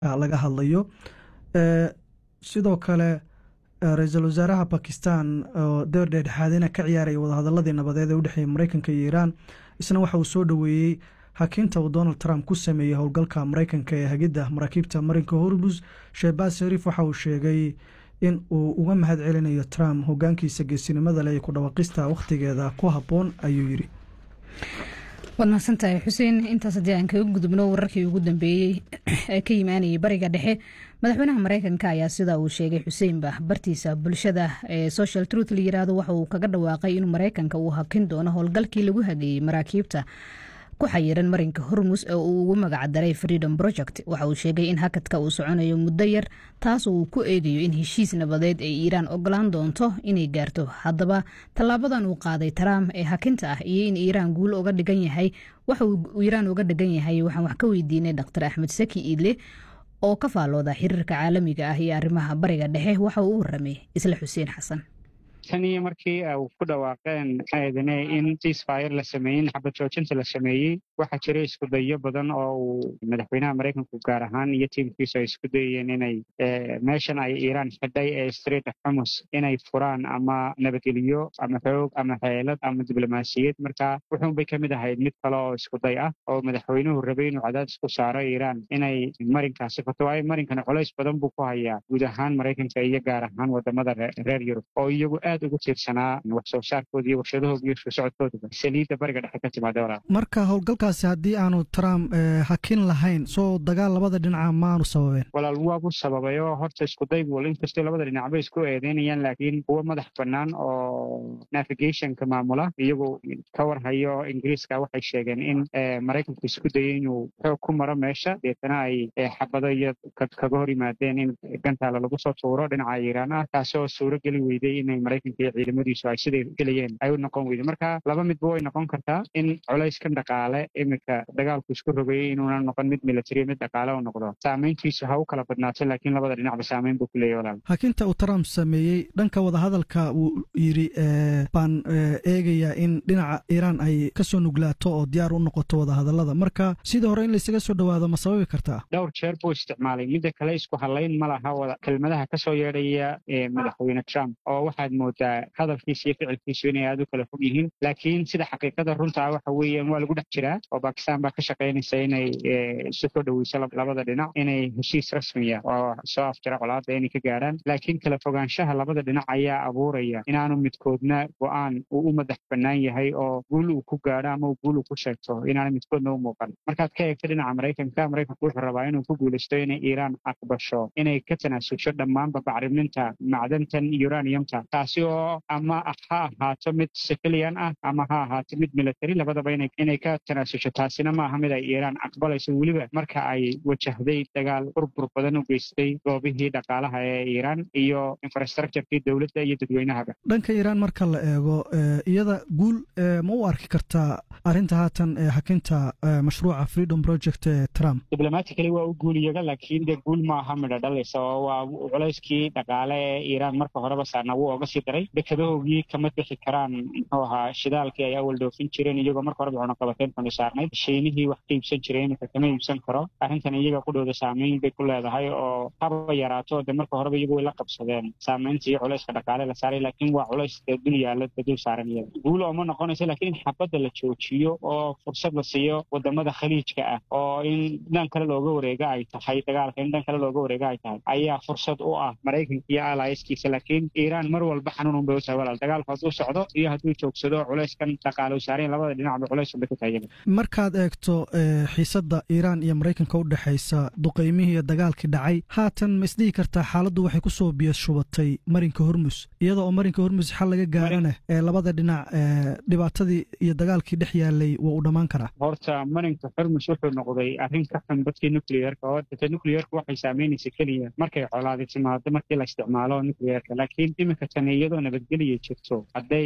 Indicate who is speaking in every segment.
Speaker 1: laga hadlayo sidoo kale ra-iisul wasaaraha bakistan oo door dheedhexaadina ka ciyaaraya wadahadaladii nabadeed ee u dhexeeyey mareykanka iyo iiraan isna waxa uu soo dhoweeyey hakiinta uu donald trump ku sameeyey howlgalka mareykanka ee hagidda maraakiibta marinka hormus shehbaz shariif waxa uu sheegay in uu uga mahad celinayo trump hogaankiisa geesinimada leh iyo ku dhawaaqista wakhtigeeda ku habboon ayuu yidhi
Speaker 2: waad mahadsantahay xuseen intaas haddii aan kaga gudubno wararkii ugu dambeeyey ee ka yimaanayay bariga dhexe madaxweynaha mareykanka ayaa sida uu sheegay xuseenba bartiisa bulshada ee social truth la yiraahdo waxa uu kaga dhawaaqay inuu mareykanka uu hakin doono howlgalkii lagu hageeyey maraakiibta ku xayiran marinka hormus ee uu ugu magacdaray freedom project waxa uu sheegay in hakadka uu soconayo muddo yar taas uu ku eegayo in heshiis nabadeed ay iiraan ogolaan doonto inay gaarto haddaba tallaabadan uu qaaday trump ee hakinta ah iyo in iiraan guul uga dhigan yahay waxa uu iiraan uga dhigan yahay waxaan wax ka weydiinay dr axmed saki iidle oo ka faallooda xiriirka caalamiga ah iyo arrimaha bariga dhexe waxa uu u waramay isla xuseen xasan
Speaker 3: tan iyo markii u ku dhawaaqeen maxaydane in ceasefire la sameeyey in xabad joojinta la sameeyey waxaa jira isku dayo badan oo uu madaxweynaha maraykanku gaar ahaan iyo tiimkiisu ay isku dayeen inay meeshan ay iiraan xidhay ee street of xumus inay furaan ama nabadgeliyo ama xoog ama xeelad ama diblomaasiyad marka wuxuunbay ka mid ahayd mid kale oo isku day ah oo madaxweynuhu rabay inuu cadaadis ku saaro iiraan inay marinkaasi fato waayo marinkana culays badan buu ku hayaa guud ahaan maraykanka iyo gaar ahaan wadamada reer yurub oo iyagu aad ugu tiirsanaa wax soo saarkooda iyo warshadahooda iyo isku socodkoodaa saliidda bariga dhexe ka timaada walaal
Speaker 1: marka howlgalkaasi haddii aanu trump hakin lahayn soo dagaal labada dhinaca maanu sababeen
Speaker 3: walaal waabu sababay oo horta isku daygu inkastoo labada dhinacba isku eedeynayaan laakiin kuwa madax bannaan oo navigationka maamula iyagu ka warhayo ingiriiska waxay sheegeen in maraykanku isku dayay inuu xoog ku maro meesha deetana ay xabado iyo kaga hor yimaadeen in gantaala lagu soo tuuro dhinaca iiraan ah taasoo suuro geli weyday inay maraykanka iyo ciidamadiisu ay siday gelayeen ay u noqon weyday marka laba midba way noqon kartaa in culayskan dhaqaale iminka dagaalku isku rogayay inuuna noqon mid military mid dhaqaale u noqdo saamayntiisu ha u kala badnaato laakiin labada dhinacba saamayn buu ku leeyahy walaal
Speaker 1: hakinta uu trump sameeyey dhanka wadahadalka uu yidhi baan eegayaa in dhinaca iiraan ay kasoo nuglaato oo diyaar u noqoto wadahadalada marka sidii hore in laysaga soo dhowaado ma sababi kartaa
Speaker 3: dhowr jeer buu isticmaalay midda kale isku hadlayn ma laha kelmadaha kasoo yeedhaya madaxweyne trump oo waxaad moodaa hadalkiisa iyo ficilkiisu inay aad u kala fog yihiin laakiin sida xaqiiqada runta ah waxa weeyaan waa lagu dhex jiraa oo bakistan baa ka shaqaynaysa inay isu soo dhoweyso labada dhinac inay heshiis rasmiya oo soo afjara colaada inay ka gaarhaan laakiin kala fogaanshaha labada dhinac ayaa abuuraya inaanu midkoodna go-aan uu u madax bannaan yahay oo guul uu ku gaadho ama uu guul uu ku sheegto inaana midkoodna u muuqan markaad ka eegto dhinaca maraykanka maraykanku wuxuu rabaa inuu ku guulaysto inay iiraan aqbasho inay ka tanaasulsho dhammaanba bacriminta macdantan uraniumta taasi oo ama ha ahaato mid civilian ah ama ha ahaato mid military labadaba inay ka tanaasusho taasina maaha mid ay iiraan aqbalayso weliba marka ay wajahday dagaal burbur badan u geystay goobihii dhaqaalaha ee iiraan iyo infrastructurekii dowladda iyo dadweynahaba
Speaker 1: dhanka iiraan marka la eego iyada guul ma u arki kartaa arrinta haatan ee hakinta mashruuca freedom project ee trump
Speaker 3: diblomatically waa u guul iyaga laakiin dee guul maaha midho dhalaysa oo waa culayskii dhaqaale ee iiraan marka horeba saarna wuu oga sii daray dekadahoogii kama bixi karaan muxuu ahaa shidaalkii ay awal dhoofin jireen iyagoo marka horeba cunaqabateyn kanu saarnayd shiinihii wax ka iibsan jiray iminka kama iibsan karo arrintan iyaga qudhooda saamayn bay ku leedahay oo haba yaraato de marka horeba iyagu way la qabsadeen saamaynta iyo culayska dhaqaale la saaray laakiin waa culays dee dul yaalla dul saaran iyaga guul ooma noqonayso laakiin in xabadda la joojiyo oo fursad la siiyo wadamada khaliijka ah oo in dhan kale looga wareega ay tahay dagaalka in dhan kale looga wareega ay tahay ayaa fursad u ah maraykanka iyo alaayaskiisa laakiin iiraan mar walba xanuun unbay u tahay walaal dagaalku hadduu socdo iyo hadduu joogsado culayskan dhaqaale u saarayn labada dhinacba culays unbay ku tahay
Speaker 1: markaad eegto xiisadda iiraan iyo maraykanka u dhexaysa duqaymihii iyo dagaalkii dhacay haatan ma isdhihi kartaa xaaladdu waxay kusoo biyo shubatay marinka hormus iyada oo marinka hormus xal laga gaarana ee labada dhinac dhibaatadii iyo dagaalkii dhex yaalay waa u dhammaan karaa
Speaker 3: horta marinka hormus wuxuu noqday arrin ka xun dadkii nucleerka oo data nucleerka waxay saamaynaysa keliya markay colaadi timaado markii la isticmaalo nucleerka laakiin iminka tani iyadu iyadoo nabadgelya jirto hadday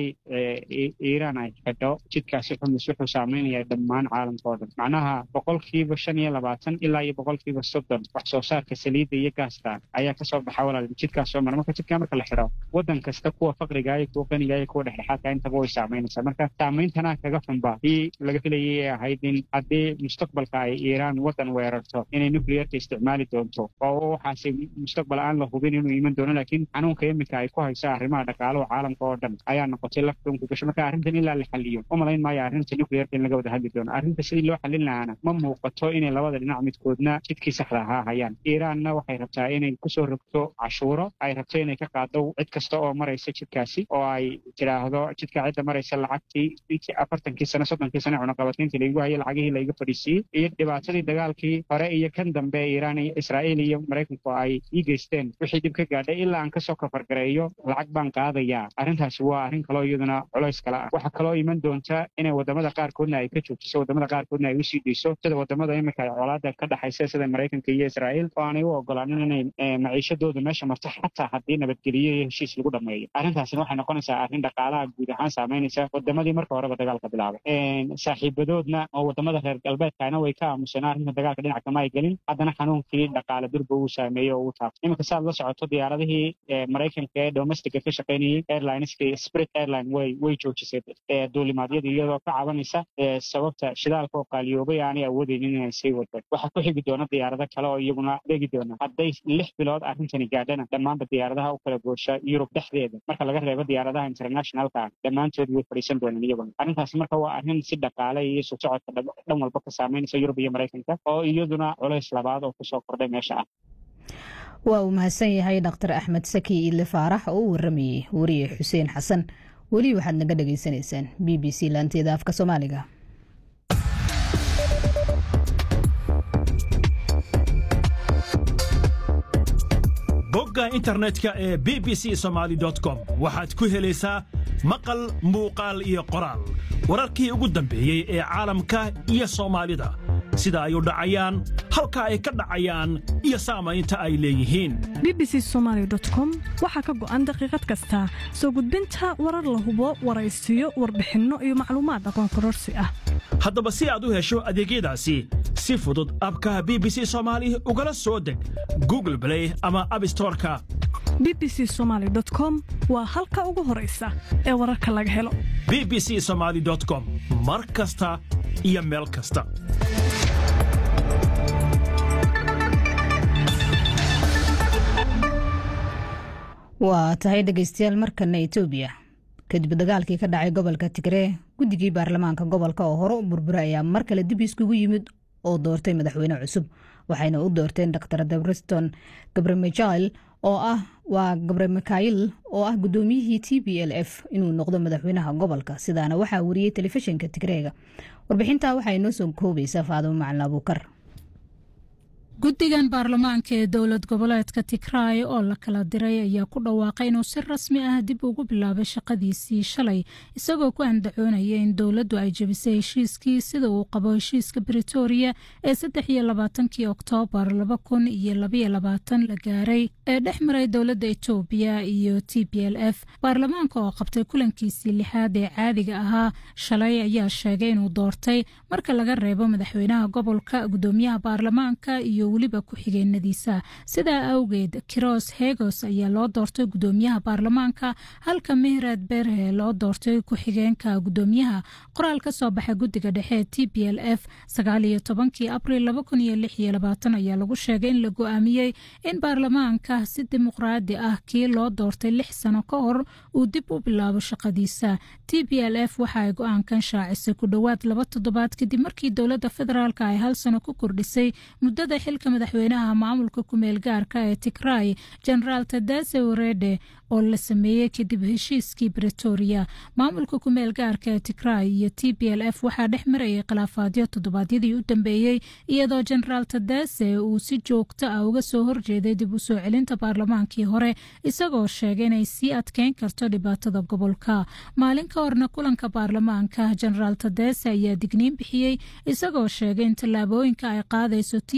Speaker 3: iiraan ay xidho jidkaasi xumis wuxuu saameynaya dhammaan caalamka oo dhan macnaha boqolkiiba shan iyo labaatan ilaa iyo boqolkiiba soddon wax soo saarka saliidda iyo gaasta ayaa kasoo baxa walaal jidkaas soo mara marka jidkaa marka la xidho waddan kasta kuwa faqriga iyo kuwa qaniga iyo kuwa dhexdhexaadka intaba way saameynaysaa marka saameyntanaa kaga xunba ii laga filayay ee ahayd in haddii mustaqbalka ay iiraan waddan weerarto inay nuclearka isticmaali doonto oo waxaase mustaqbal aan la hubin inuu iman doono laakiin xanuunka iminka ay ku hayso arrimaha dhaqaalaha caalamka oo dhan ayaa noqotay lafdunku gasho marka arrintan ilaa la xaliyo u malayn maayo arrinta nuclearka in laga wada hadli doono arrinta sidii loo xalin lahaana ma muuqato inay labada dhinac midkoodna jidkii saxda ahaa hayaan iiraanna waxay rabtaa inay kusoo rogto cashuuro ay rabto inay ka qaado cid kasta oo maraysa jidkaasi oo ay tidhaahdo jidka cidda maraysa lacagtii afartankii sano soddonkii sano cunaqabatayntii laigu hayo lacagihii laiga fadhiisiiyey iyo dhibaatadii dagaalkii hore iyo kan dambe iiraan iyo israa'iil iyo maraykanku ay ii geysteen wixii dib ka gaadhay ilaa aan kasoo kafargareeyo lacag baan qaadayaa arrintaasi waa arrin kaloo iyaduna culays kale ah waxaa kaloo iman doonta inay wadamada qaarkoodna ay ka joojiso wadamada qaarkoodna ay usii deyso sida wadamada iminka ay colaada ka dhexaysa sida maraykanka iyo israa'iil oo aanay u ogolaanin inay maciishadooda meesha marto xataa haddii nabadgeliyo iyo heshiis lagu dhameeyo arrintaasina waxay noqonaysaa arrin dhaqaalaha guud ahaan saameynaysa wadamadii marka horeba dagaalka bilaabay saaxiibadoodna oo wadamada reer galbeedkaana way ka aamuseen arrinta dagaalka dhinac kama ay gelin haddana xanuunkii dhaqaale durba uu saameeyey oo uu taabto iminka saad la socoto diyaaradihii maraykanka ee domestica ka shaqaynayay airlineska spirit airline way way joojisay duulimaadyada iyadoo ka cabanaysa sababta shidaalka oo qaaliyoobay aanay awoodeynin inay sii wado waxaa ku xigi doona diyaarado kale oo iyaguna degi doona hadday lix bilood arrintani gaadhana dhammaanba diyaaradaha u kala goosha yurub dhexdeeda marka laga reebo diyaaradaha internationalka dhammaantood way fadhiisan doonaan iyaguna arrintaas marka waa arrin si dhaqaale iyo isu socodka dhan walba ka saameynaysa yurub iyo maraykanka oo iyaduna culays labaad oo kusoo kordhay meesha ah
Speaker 2: waa uu mahadsan yahay dhaktar axmed saki ile faarax oo u waramayey wariye xuseen xasan weli waxaad naga dhagaysanaysaan b b c laanteeda afka soomaaliga
Speaker 4: bogga internetka ee b b c somaali com waxaad ku helaysaa maqal muuqaal iyo qoraal wararkii ugu dambeeyey ee caalamka iyo soomaalida sida ay u dhacayaan halka ay ka dhacayaan iyo saamaynta ay leeyihiin
Speaker 5: b b c somaali com waxaa ka go'an daqiiqad kasta soo gudbinta warar la hubo waraysiyo warbixinno iyo macluumaad aqoon kororsi ah
Speaker 4: haddaba si aad u hesho adeegyadaasi si fudud abka b b c soomaali ugala soo deg google blay ama abstoreka
Speaker 5: b b c somaali com waa halka ugu horaysa ee wararka laga helo
Speaker 4: b b c somaali com mar kasta iyo meel kasta
Speaker 2: waa tahay dhegaystayaal markana etoobiya kadib dagaalkii ka dhacay gobolka tigree guddigii baarlamaanka gobolka oo hore u burbura ayaa mar kale dib iskugu yimid oo doortay madaxweyne cusub waxayna u doorteen dr dabriston gabremikail oo ah waa gabre mikhail oo ah gudoomiyihii t b l f inuu noqdo madaxweynaha gobolka sidaana waxaa wariyey telefishinka tigreega warbixintaa waxaa inoo soo koobaysaa faadimo macalin abuukar
Speaker 6: guddigan baarlamaanka ee dowlad goboleedka tigraay oo la kala diray ayaa ku dhawaaqay inuu si rasmi ah dib ugu bilaabay shaqadiisii shalay isagoo ku andacoonaya in dowladdu ay jebisay heshiiskii sida uu qabo heshiiska britoria ee saddex iyo labaatankii oktoobar laba kun iyo labaiyo labaatan la gaaray ee dhex maray dowladda etoobiya iyo t b l f baarlamaanka oo qabtay kulankiisii lixaad ee caadiga ahaa shalay ayaa sheegay inuu doortay marka laga reebo madaxweynaha gobolka gudoomiyaha baarlamaanka iyo weliba ku-xigeenadiisa sidaa awgeed kiros hegos ayaa loo doortay gudoomiyaha baarlamaanka halka mehrad berhe loo doortay ku-xigeenka gudoomiyaha qoraal ka soo baxay guddiga dhexe t b l f sagaaliyo tobankii abril laba kun iyo lix iyo labaatan ayaa lagu sheegay in la go-aamiyey in baarlamaanka si dimuqraadi ah kii loo doortay lix sano ka hor uu dib u bilaabo shaqadiisa t b l f waxa ay go-aankan shaacisay ku dhowaad laba toddobaad kadib markii dowladda federaalk ay hal sano ku kordhisay muddada xilka madaxweynaha maamulka kumeel gaarka ee tigraay genaraal tadase warede oo la sameeyey kadib heshiiskii bretoria maamulka kumeel gaarka ee tigraay iyo t b l f waxaa dhex marayay khilaafaadyo toddobaadyadii u dambeeyey iyadoo genaraal tadase uu si joogto ah uga soo horjeeday dib u soo celinta baarlamaankii hore isagoo sheegay inay sii adkeyn karto dhibaatada gobolka maalin ka horna kulanka baarlamaanka genaraal tadase ayaa digniin bixiyey isagoo sheegay in tallaabooyinka ay qaadayso t b l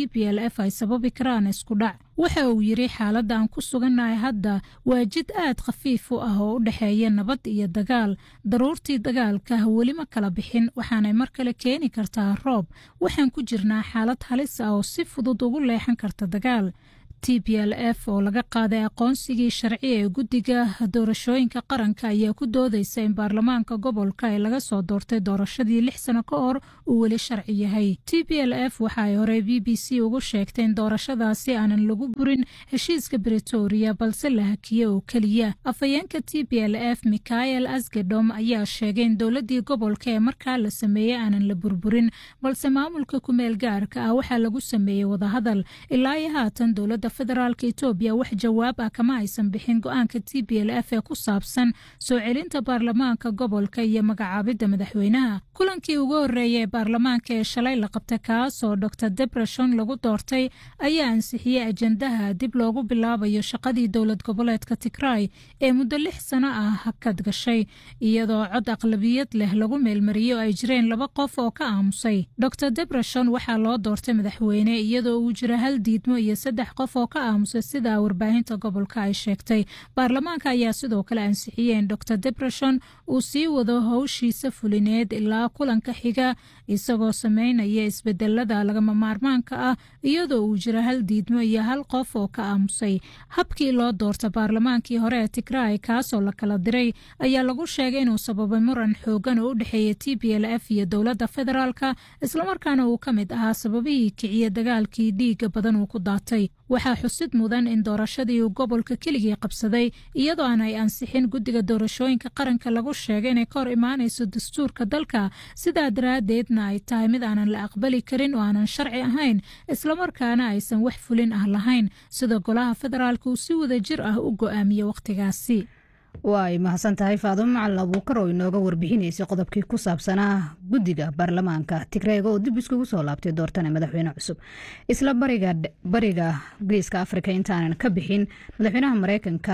Speaker 6: f ay sababi karaan isku dhac waxa uu yidhi xaaladda aan ku sugannahay hadda waa jid aad khafiif u ah oo u dhexeeya nabad iyo dagaal daruurtii dagaalka weli ma kala bixin waxaanay mar kale keeni kartaa roob waxaan ku jirnaa xaalad halis ah oo si fudud ugu leexan karta dagaal t b l f oo laga qaaday aqoonsigii sharci ee guddiga doorashooyinka qaranka ayaa ku doodeysa in baarlamaanka gobolka ee laga soo doortay doorashadii lix sano ka hor uu weli sharci yahay t b l f waxa ay horey b b c ugu sheegtay in doorashadaasi aanan lagu burin heshiiska bretoria balse la hakiye oo keliya afhayeenka t b l f michael asgedom ayaa sheegay in dowladii gobolka ee markaa la sameeyey aanan la burburin balse maamulka kumeel gaarka ah waxaa lagu sameeyey wadahadal ilaa iyo haatan dowlada federaalk etoobiya wax jawaab ah kama aysan bixin go-aanka t b l f ee ku saabsan soo celinta baarlamaanka gobolka iyo magacaabidda madaxweynaha kulankii ugu horreeya ee baarlamaanka ee shalay la qabta kaas oo dor debreshon lagu doortay ayaa ansixiyey ajandaha dib loogu bilaabayo shaqadii dowlad goboleedka tigray ee muddo lix sano ah hakad gashay iyadoo cod aqlabiyad leh lagu meelmariyey oo ay jireen laba qof oo ka aamusay dor debreshon waxaa loo doortay madaxweyne iyadoo uu jiro hal diidmo iyo saddex qof oo ka aamusay sida warbaahinta gobolka ay sheegtay baarlamaanka ayaa sidoo kale ansixiyey in dor debreshon uu sii wado howshiisa fulineed ilaa kulanka xiga isagoo sameynaya isbedelada lagama maarmaanka ah iyadoo uu jiro hal diidmo iyo hal qof oo ka aamusay habkii loo doorta baarlamaankii hore ee tigray kaasoo la kala diray ayaa lagu sheegay inuu sababay muran xoogan oo u dhexeeya t b l f iyo dowladda federaalka islamarkaana uu ka mid ahaa sababihii kiciye dagaalkii dhiiga badan uu ku daatay waxaa xusid mudan in doorashadii uu gobolka keligii qabsaday iyadoo aan ay ansixin guddiga doorashooyinka qaranka lagu sheegay inay ka hor imaanayso dastuurka dalka sidaa daraaddeedna ay tahay mid aanan la aqbali karin oo aanan sharci ahayn islamarkaana aysan wax fulin ah lahayn sida golaha federaalka uu si wada jir ah u go-aamiye wakhtigaasi
Speaker 2: way mahadsan tahay faadumo macalin abuukar oo inooga warbixinaysay qodobkii ku saabsanaa guddiga baarlamaanka tigreega oo dib iskugu soo laabtay doortana madaxweyne cusub isla bariga geeska afrika intaanan ka bixin madaxweynaha mareykanka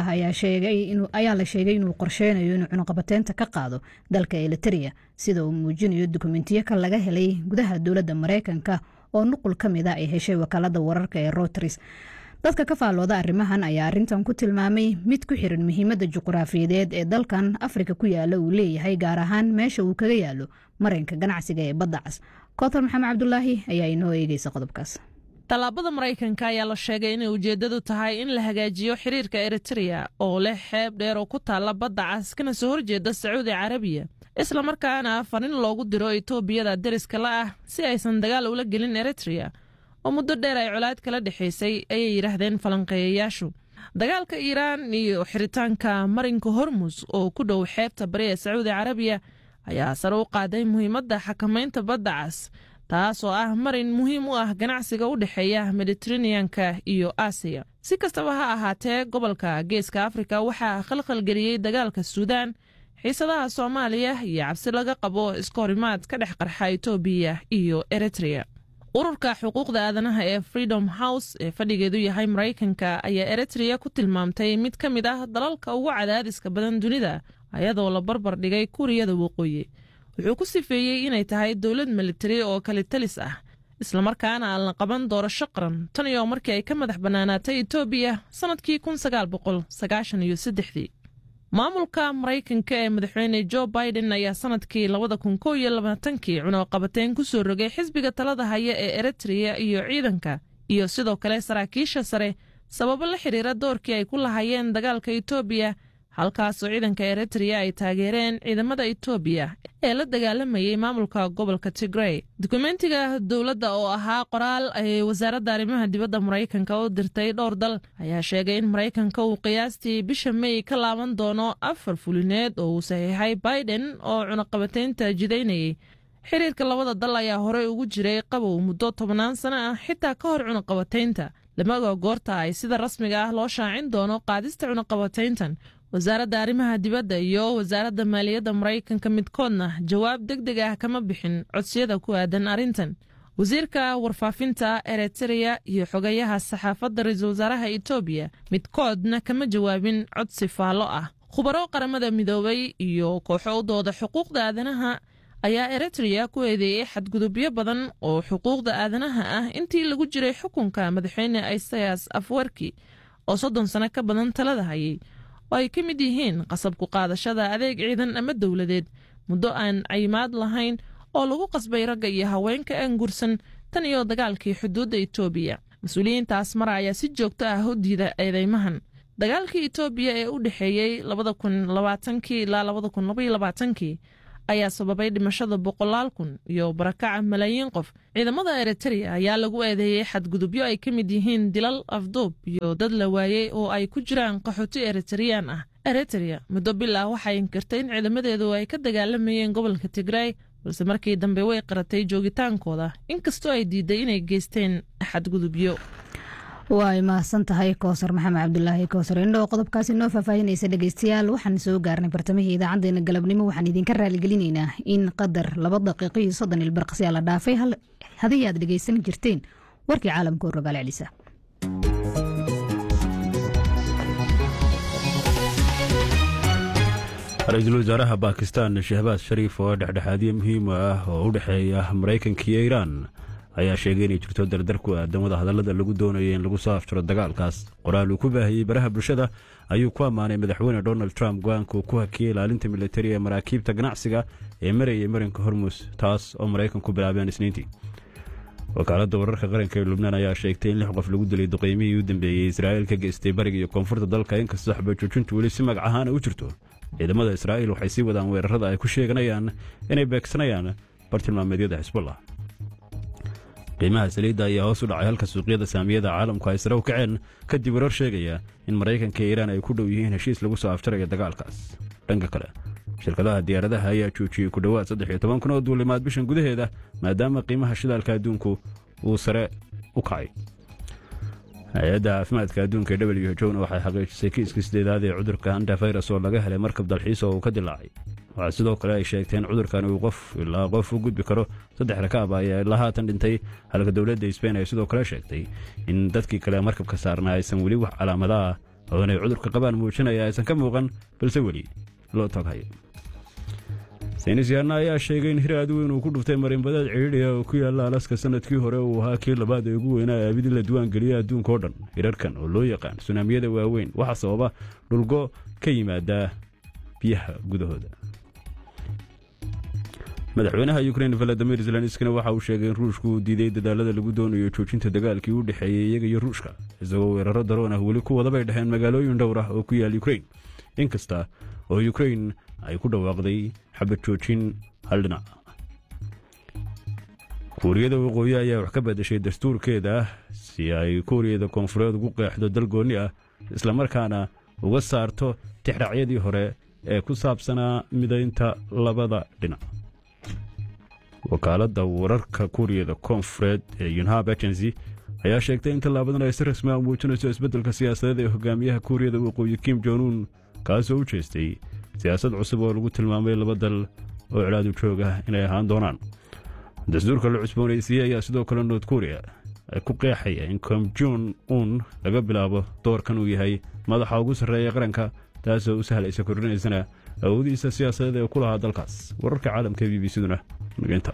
Speaker 2: ayaa la sheegay inuu qorsheynayo inuu cunuqabateynta ka qaado dalka eliteria sida uu muujinayo dukumentiyo ka laga helay gudaha dowladda mareykanka oo nuqul ka mida ay heshay wakaalada wararka ee roters dadka ka faallooda arrimahan ayaa arrintan ku tilmaamay mid ku xiran muhiimadda juquraafiyadeed ee dalkan afrika ku yaala uu leeyahay gaar ahaan meesha uu kaga yaalo marinka ganacsiga ee badda cas kootar maxamed cabdulaahi ayaa inoo eegeysa qodobkaas
Speaker 7: tallaabada maraykanka ayaa la sheegay inay ujeeddadu tahay in la hagaajiyo xiriirka eritrea oo leh xeeb dheer oo ku taalla badda cas kana soo horjeeda sacuudi carabiya islamarkaana farin loogu diro etoobiyada deriska la ah si aysan dagaal ula gelin eritrea oo muddo dheer ay colaad kala dhexaysay ayay yidhaahdeen falanqeeyayaashu dagaalka iiraan iyo xiritaanka marinka hormus oo ku dhow xeebta bari ee sacuudi carabiya ayaa sare u qaaday muhiimadda xakamaynta badda cas taas oo ah marin muhiim u ah ganacsiga u dhexeeya mediteraneanka iyo aasiya si kastaba ha ahaatee gobolka geeska afrika waxaa khalkhalgeliyey dagaalka suudaan xiisadaha soomaaliya iyo cabsi laga qabo iska horimaad ka dhex qarxa etoobiya iyo eritrea ururka xuquuqda aadanaha ee freedom house ee fadhigeedu yahay maraykanka ayaa eritrea ku tilmaamtay mid ka mid ah dalalka ugu cadaadiska badan dunida ayadoo la barbar dhigay kuuriyada waqooyi wuxuu ku sifeeyey inay tahay dowlad militari oo kalitalis ah islamarkaana aan la qaban doorasho qaran tan iyo markii ay ka madax bannaanaatay etoobiya sannadkii kun sagaal boqol sagaashan iyo saddexdii maamulka maraykanka ee madaxweyne jo biden ayaa sanadkii labada kun kow iyo labaatankii cunaqabateyn ku soo rogay xisbiga talada haya ee eritrea iyo ciidanka iyo sidoo kale saraakiisha sare sababo la xiriira doorkii ay ku lahaayeen dagaalka etoobiya halkaasoo ciidanka eritrea ay taageereen ciidamada etoobiya ee la dagaalamayay maamulka gobolka tigrey dukumentiga dowladda oo ahaa qoraal ay wasaaradda arrimaha dibadda maraykanka u dirtay dhowr dal ayaa sheegay in maraykanka uu qiyaastii bisha mey ka laaban doono afar fulineed oo uu saxiixay biden oo cunaqabateynta jidaynayay xiriirka labada dal ayaa horey ugu jiray qabow muddo tobannaan sano ah xitaa ka hor cunaqabateynta lama oga goorta ay sida rasmiga ah loo shaacin doono qaadista cunaqabateyntan wasaaradda arrimaha dibadda iyo wasaaradda maaliyadda maraykanka midkoodna jawaab deg deg ah kama bixin codsiyada ku aadan arrintan wasiirka warfaafinta eritrea iyo xogayaha saxaafadda ra-iisul wasaaraha etoobiya midkoodna kama jawaabin codsi faallo ah khubaro qaramada midoobay iyo kooxo u dooda xuquuqda aadanaha ayaa eritrea ku eedeeyey xadgudubyo badan oo xuquuqda aadanaha ah intii lagu jiray xukunka madaxweyne isayas afwerki oo soddon sano ka badan talada hayay oo ay ka mid yihiin qasabku qaadashada adeeg ciidan ama dowladeed muddo aan cayimaad lahayn oo lagu qasbay ragga iyo haweenka aan gursan tan iyo dagaalkii xuduudda etoobiya mas-uuliyiintaas mara ayaa si joogto ah u diida eedeymahan dagaalkii etoobiya ee u dhexeeyey labada kun labaatankii ilaa labada kun labaiyo labaatankii ayaa sababay dhimashada boqolaal kun iyo barakaca malaayiin qof ciidamada eritrea ayaa lagu eedeeyey xadgudubyo ay ka mid yihiin dilal afduub iyo dad la waayey oo ay ku jiraan qaxooti eritreyaan ah eritrea muddo bil ah waxay inkirtay in ciidamadeedu ay ka dagaalamayeen gobolka tigray balse markii dambe way qaratay joogitaankooda inkastoo ay diiday inay geysteen xadgudubyo
Speaker 2: way mahadsan tahay koosar maxamed cabdulaahi koosar indhoo qodobkaasi noo faahfaahinaysa dhegeystayaal waxaan soo gaarnay bartamihii idaacadeena galabnimo waxaan idinka raaligelinaynaa in qadar laba daqiiqo iyo soddon ilbarqsiyaa la dhaafay hadii aad dhegeysan jirteen warkii caalamka oo rogaal celisa
Speaker 8: ra-iisul wasaaraha baakistan shahbaas shariif oo dhexdhexaadiye muhiim ah oo u dhexeeya maraykanka iyo iiraan ayaa sheegay inay jirto dardar ku aadan wada hadallada lagu doonaya in lagu soo afjaro dagaalkaas qoraal uu ku baahiyey baraha bulshada ayuu ku ammaanay madaxweyne donald trump go-aanka uu ku hakiyey ilaalinta militari ee maraakiibta ganacsiga ee marayay marinka hormus taas oo maraykanku bilaabeen isniintii wakaaladda wararka qaranka ee lubnaan ayaa sheegtay in lix qof lagu dilay duqeymihii u dambeeyey israa'iil ka geystay bariga iyo koonfurta dalka inkastoo xabajoojintu weli si magac ahaana u jirto ciidamada israa'iil waxay sii wadaan weerarada ay ku sheeganayaan inay beegsanayaan bartilmaameedyada xisbullah qiimaha saliidda ayaa hoos u dhacay halka suuqyada saamiyada caalamku ay sare u kaceen kadib warar sheegaya in maraykanka iyo iiraan ay ku dhow yihiin heshiis lagu soo afjaraya dagaalkaas dhanka kale shirkadaha diyaaradaha ayaa joojiyey ku dhowaad saddex iyo toban kun oo duulimaad bishan gudaheeda maadaama qiimaha shidaalka adduunku uu sare u kacay hay-adda caafimaadka adduunka ee w h o na waxay xaqiijisay kiiskii sideedaad ee cudurka antafirus oo laga helay markab dalxiis oo uu ka dilaacay waxaa sidoo kale ay sheegteen cudurkan uu qof ilaa qof u gudbi karo saddex rakaab ah ayaa ilaa haatan dhintay halka dowladda sbain ay sidoo kale sheegtay in dadkii kale markabka saarnaa aysan weli wax calaamada ah oo inay cudurka qabaan muujinaya aysan ka muuqan balse weli loo toghayo saynisyahanna ayaa sheegay in hir aad weyn uu ku dhuftay marinbadeed cidhiidhiga oo ku yaalla alaska sanadkii hore uu ahaa kii labaad ee ugu weynaa aabidii la duwaangeliyay adduunka oo dhan hirarkan oo loo yaqaan sunaamiyada waaweyn waxaa sababa dhulgo ka yimaada biyaha gudahooda madaxweynaha ukrein valadimir zelenskina waxa uu sheegay in ruushku uu diiday dadaalada lagu doonayo joojinta dagaalkii u dhexeeyey iyaga iyo ruushka isagoo weeraro daroon ah weli ku wadabay dhaheen magaalooyin dhowr ah oo ku yaal ukrein inkasta oo ukrein ay ku dhawaaqday xabad joojin hal dhinac kuuriyada waqooyi ayaa wax ka badashay dastuurkeeda si ay kuuriyada koonfureed ugu qeexdo dal goonni ah islamarkaana uga saarto tixraacyadii hore ee ku saabsanaa midaynta labada dhinac wakaaladda wararka kuuriyada koonfureed ee yunhab agency ayaa sheegtay in tallaabadan ay si rasmi a muujinayso isbeddelka siyaasadeed ee hogaamiyaha kuuriyada waqooyi kim jonuun kaasoo u jeestay siyaasad cusub oo lagu tilmaamay laba dal oo cidhaadu joog ah inay ahaan doonaan dastuurka la cusboonaysiiyey ayaa sidoo kale nood kuuriya ay ku qeexaya in kom jon un laga bilaabo doorkan uu yahay madaxa ugu sarreeya qaranka taasoo u sahlaysa kordhinaysana awoodiisa siyaasadeed ee ku lahaa dalkaas wararka caalamka b b cduna nageynta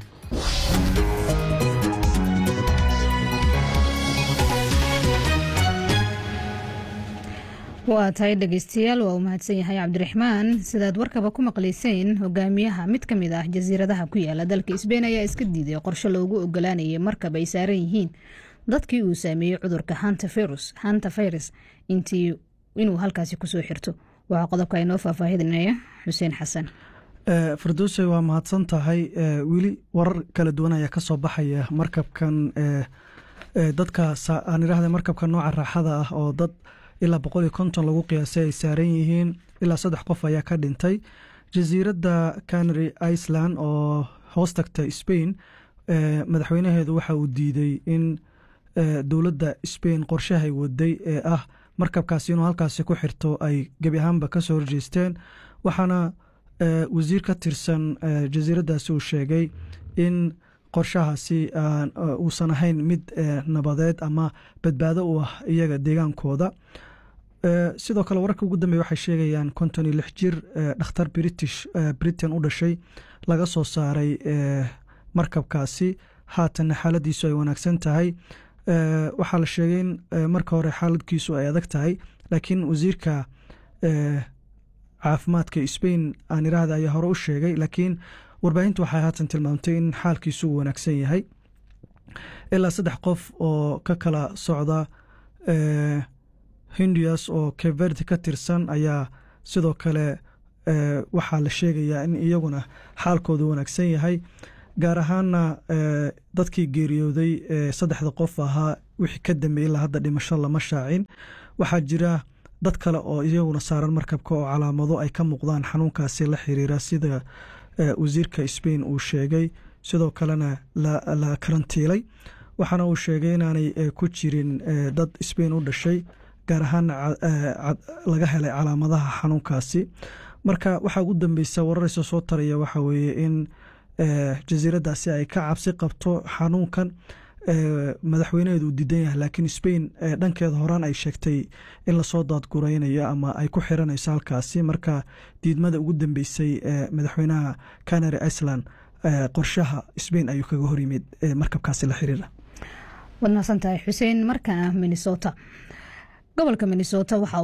Speaker 2: waa tahay dhegeystayaal waa uu mahadsan yahay cabdiraxmaan sidaad warkaba ku maqlayseen hogaamiyaha mid ka mid ah jasiiradaha ku yaala dalka sbein ayaa iska diiday qorshe loogu ogolaanayay markab ay saaran yihiin dadkii uu saameeyey cudurka hanta virus intii inuu halkaasi kusoo xirto waxaa qodobka inoo faahfaahinaya xuseen xasan
Speaker 1: fardoose waa mahadsan tahay weli warar kala duwan ayaa ka soo baxaya markabkan dadka aan idhaahda markabka nooca raaxada ah oo dad ilaa boqol iyo konton lagu qiyaasay ay saaran yihiin ilaa saddex qof ayaa ka dhintay jasiiradda canary iceland oo hoos tagta spain madaxweynaheedu waxa uu diiday in dowladda spain qorshahay waday ee ah markabkaasi inuu halkaasi ku xirto ay gebi ahaanba ka soo horjeesteen waxaana wasiir ka tirsan jasiiraddaasi uu sheegay in qorshahaasi uusan ahayn mid nabadeed ama badbaado u ah iyaga deegaankooda sidoo kale wararka ugu dambeya waxay sheegayaan konton iyo lix jir dhakhtar british britain u dhashay laga soo saaray markabkaasi haatanna xaaladiisu ay wanaagsan tahay waxaa la sheegay in marka hore xaaladkiisu ay adag tahay laakiin wasiirka caafimaadka spain aan iraahda ayaa hore u sheegay laakiin warbaahintu waxay haatan tilmaamtay in xaalkiisu uu wanaagsan yahay ilaa saddex qof oo ka kala socda hindias oo keverde ka tirsan ayaa sidoo kale waxaa la sheegayaa in iyaguna xaalkoodu wanaagsan yahay gaar ahaana dadkii geeriyooday saddexda qof ahaa wixii ka dambeeyey ilaa hadda dhimasho lama shaacin waxaa jira dad kale oo iyaguna saaran markabka oo calaamado ay ka muuqdaan xanuunkaasi la xiriira sida wasiirka spain uu sheegay sidoo kalena la karantiilay waxaana uu sheegay inaanay ku jirin dad spain u dhashay gaar ahaan laga helay calaamadaha xanuunkaasi marka waxaa ugu dambeysa wararaysa soo taraya waxaa weeye in jasiiradaasi ay ka cabsi qabto xanuunkan madaxweyneheed uu diidan yahay laakiin spain dhankeeda horaan ay sheegtay in lasoo daadguraynayo ama ay ku xiranayso halkaasi marka diidmada ugu dambeysay madaxweynaha canary iceland qorshaha spain ayuu kaga hor yimid markabkaasi la xiriira
Speaker 2: waad mahadsantahay xuseen markana minnesota gobolka minnesota waxa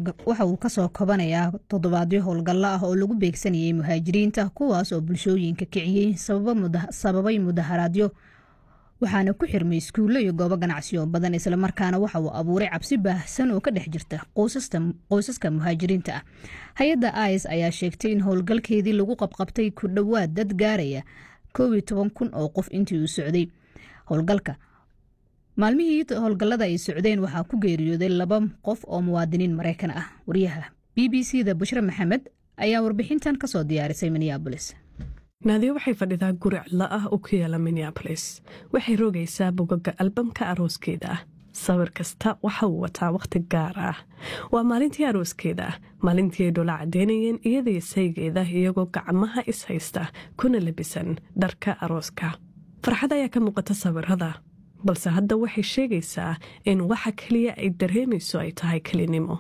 Speaker 2: uu kasoo kobanayaa toddobaadyo howlgallo ah oo lagu beegsanayay muhaajiriinta kuwaas oo bulshooyinka kiciyey sababay mudaharaadyo waxaana ku xirmay iskuullo iyo goobo ganacsi oo badan islamarkaana waxa uu abuuray cabsi baahsan oo ka dhex jirta qoysaska muhaajiriinta ah hay-adda is ayaa sheegtay in howlgalkeedii lagu qabqabtay ku dhowaad dad gaaraya koob iyo toban kun oo qof intii uu socday howlgalka maalmihii howlgallada ay socdeen waxaa ku geeriyooday laba qof oo muwaadiniin maraykan ah wariyaha b b c da bushre maxamed ayaa warbixintan kasoo diyaarisay minneabolis
Speaker 9: naadiyo waxay fadhidaa guri cidlo ah oo ku yaala minneabolis waxay rogaysaa bogaga albamka arooskeeda ah sawir kasta waxa uu wataa wakhti gaar ah waa maalintii arooskeeda maalintii ay dhola caddeynayeen iyadaiyo saygeeda iyagoo gacmaha is haysta kuna labisan dharka arooska farxad ayaa ka muuqata sawirada balse hadda waxay sheegaysaa in waxa keliya ay dareemayso ay tahay kelinimo